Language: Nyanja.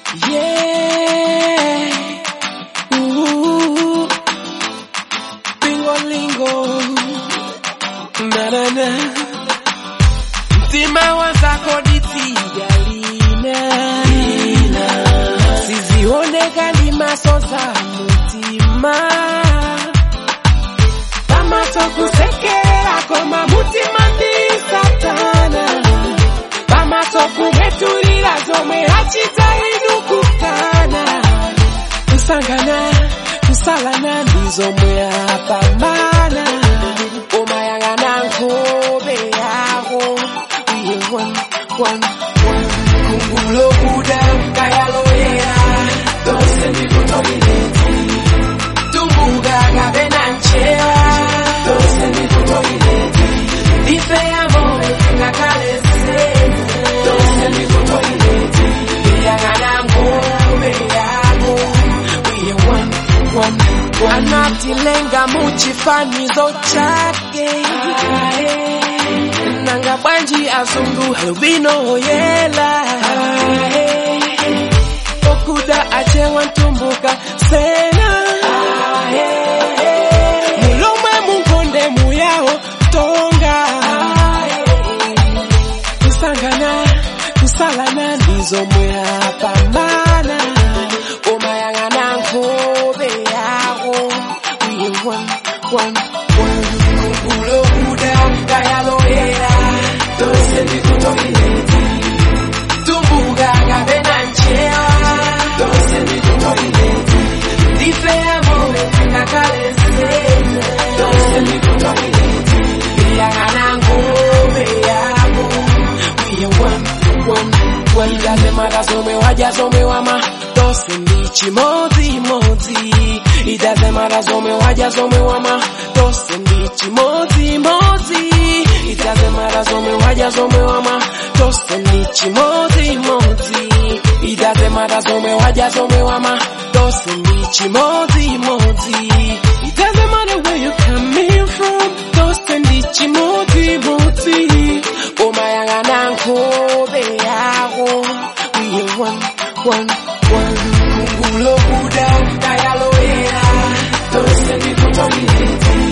Yeah. Ooh. Bingo lingo. Na na na. Mtima wazako ditigalina. Sizionekani maso za mutima. Pamaso kusekera koma mutima ndi satana. Pamaso kugetulira zomwe achitahidukukana. Kusangana, kusalana ndizomwe apambana. Umayang'ana nkhope yako. Iye one, one, one. Kumbulo kuda kayaloyera. Dose ndikutoileti. Tumbuka kapena nchewa. Dose ndikutoileti. Ife ya moyo ngakale sema. Dose ndikutoileti. Iyang'ana nkhope yako. Iye one, one, one. Anatilenga muchifanizo chake. Nanga bwanji azungu albino yela. Okuda achewa ntumbuka sena. Mulomwe munkonde muyaho tonga. Kusangana, kusalana ndizo muyapambana. Umayang'ana nkhope yako. Uye one, one, one. Kumbulo kuda kayaloyera. Dose ndikutoileti. Tumbuka kapena nchewa. Dose ndikutoileti. Ife ya moyo ngakale sema. Dose ndikutoileti. Iyang'ana nkhope yako. Uye one, one, one. Idazemara zomwe waja zomwe wama. Dose ndi chimodzimodzi. Idazemara zomwe waja zomwe wama. Dose ndi chimodzimodzi. Idazemara zomwe waja zomwe wama. Dose ndi chimodzimodzi. Idazemara zomwe waja zomwe wama. Dose ndi chimodzimodzi. It doesn't matter where you coming from. Dose ndi chimodzimodzi. Umayang'ana nkhope yako. Uye one, one, one. Kumbulo kuda kayaloyera. Dose ndikutoileti.